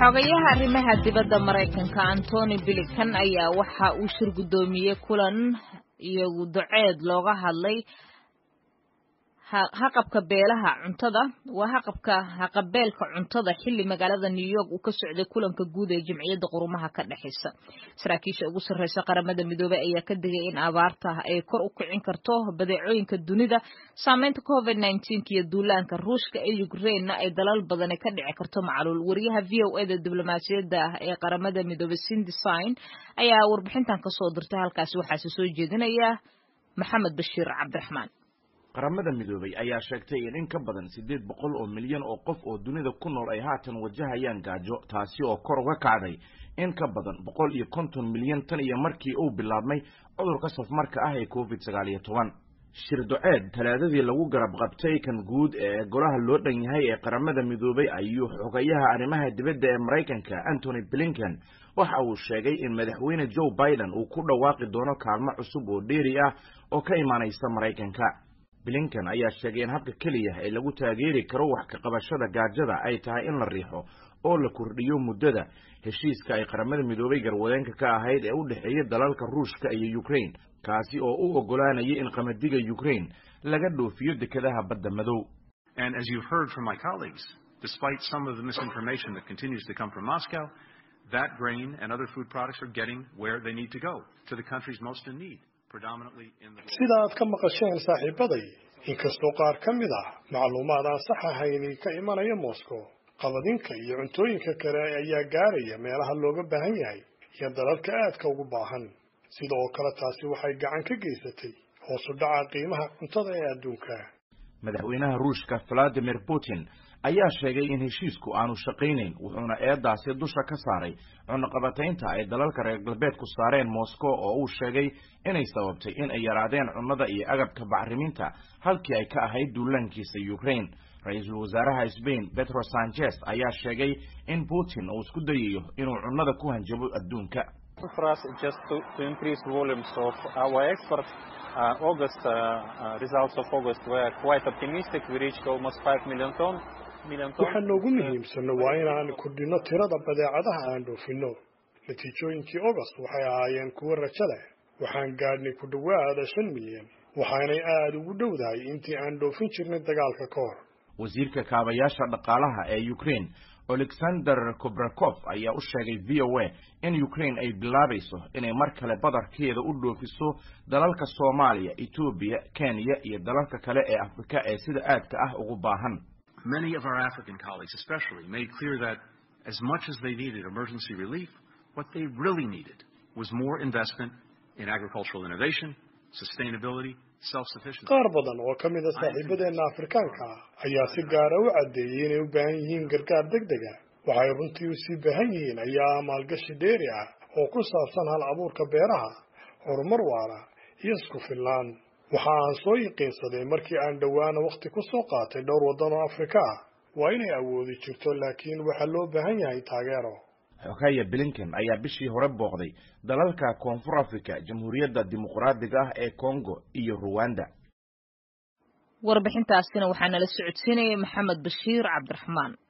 xogayaha arrimaha dibadda maraykanka antony blinkan ayaa waxa uu shir guddoomiyey kulan iyagu duceed looga hadlay haqabka beelaha cuntada waa haqabka haqabeelka cuntada xilli magaalada new york uu ka socday kulanka guud ee jamciyadda qurumaha ka dhexaysa saraakiisha ugu sarreysa qaramada midoobey ayaa ka digay in abaarta ay kor u kicin karto badeecooyinka dunida saameynta covid nneteen iyo duulaanka ruushka ee ukrainena ay dalal badani ka dhici karto macluul wariyaha v o eda diblomaasiyadda ee qaramada midoobey cindesign ayaa warbixintan kasoo dirtay halkaasi waxaase soo jeedinaya maxamed bashiir cabdiraxmaan qaramada midoobay ayaa sheegtay in in ka badan siddeed boqol oo milyan oo qof oo dunida ku nool ay haatan wajahayaan gaajo taasi oo kor uga kacday in ka badan boqol iyo konton milyan tan iyo markii uu bilaabmay cudurka safmarka ah ee covid sagaal iyo toban shir duceed talaadadii lagu garab qabtay kan guud ee golaha loo dhan yahay ee qaramada midoobay ayuu xogayaha arrimaha dibadda ee maraykanka antony blinken waxa uu sheegay in madaxweyne joe biden uu ku dhawaaqi doono kaalmo cusub oo dheeri ah oo ka imaanaysa maraykanka blinken ayaa sheegay in habka keliya ee lagu taageeri karo wax ka qabashada gaajada ay tahay in la riixo oo la kordhiyo muddada heshiiska ay qaramada midoobay garwadeenka ka ahayd ee u dhexeeya dalalka ruushka iyo ukraine kaasi oo u oggolaanayay in qamadiga ukraine laga dhoofiyo dekedaha badda madow And as you've heard from my colleagues, despite some of the misinformation that continues to come from Moscow, that grain and other food products are getting where they need to go, to the countries most in need. sida aad ka maqasheen saaxiibaday inkastoo qaar ka mid ah macluumaad aan sax ahayni ka imanaya moscow qabadinka iyo cuntooyinka kale ayaa gaaraya meelaha looga baahan yahay iyo dalalka aadka ugu baahan sida oo kale taasi waxay gacan ka geysatay hoos u dhaca qiimaha cuntada ee adduunka madaxweynaha ruushka valadimir putin ayaa sheegay in heshiisku aanu shaqaynayn wuxuuna eedaasi dusha ka saaray cunaqabataynta ay dalalka reer galbeedku saareen moscow oo uu sheegay inay sababtay in ay yaraadeen cunnada iyo agabka bacriminta halkii ay ka ahayd duulaankiisa ukraine ra-iisul wasaaraha sbain petro sanchez ayaa sheegay in putin uu isku dayayo inuu cunnada ku hanjabo adduunka Uh, August uh, uh, results of August were quite optimistic. We reached almost 5 million ton. waxa noogu muhiimsano waa inaan kordhino tirada badeecadaha aan dhoofinno natiijooyinkii august waxay ahaayeen kuwo rajo leh waxaan gaadhnay ku dhowaada shan milyan waxaanay aada ugu dhowdahay intii aan dhoofin jirnay dagaalka ka hor wasiirka kaabayaasha dhaqaalaha ee ukraine alexander kobrakov ayaa u sheegay v o a in ukraine ay bilaabayso inay mar kale badarkeeda u dhoofiso dalalka soomaaliya etoobiya kenya iyo dalalka kale ee afrika ee sida aadka ah ugu baahan Many of our African colleagues, especially, made clear that as much as they needed emergency relief, what they really needed was more investment in agricultural innovation, sustainability, self-sufficiency. qaar badan oo ka mid a saaxiibadeenna afrikaanka ah ayaa si gaara u caddeeyey inay u baahan yihiin gargaar deg deg ah waxay runtii u sii baahan yihiin ayaa maalgashi dheeri ah oo ku saabsan hal abuurka beeraha horumar waara iyo isku filnaan waxa aan soo yiqiinsaday markii aan dhowaana wakhti ku soo qaatay dhowr waddan oo afrika ah waa inay awoodi jirto laakiin waxaa loo baahan yahay taageero xogaya blinken ayaa bishii hore booqday dalalka koonfur africa jamhuuriyadda dimuqraadiga ah ee congo iyo ruwanda warbixintaasina waxaa nala socodsiinayay maxamed bashiir cabdiraxmaan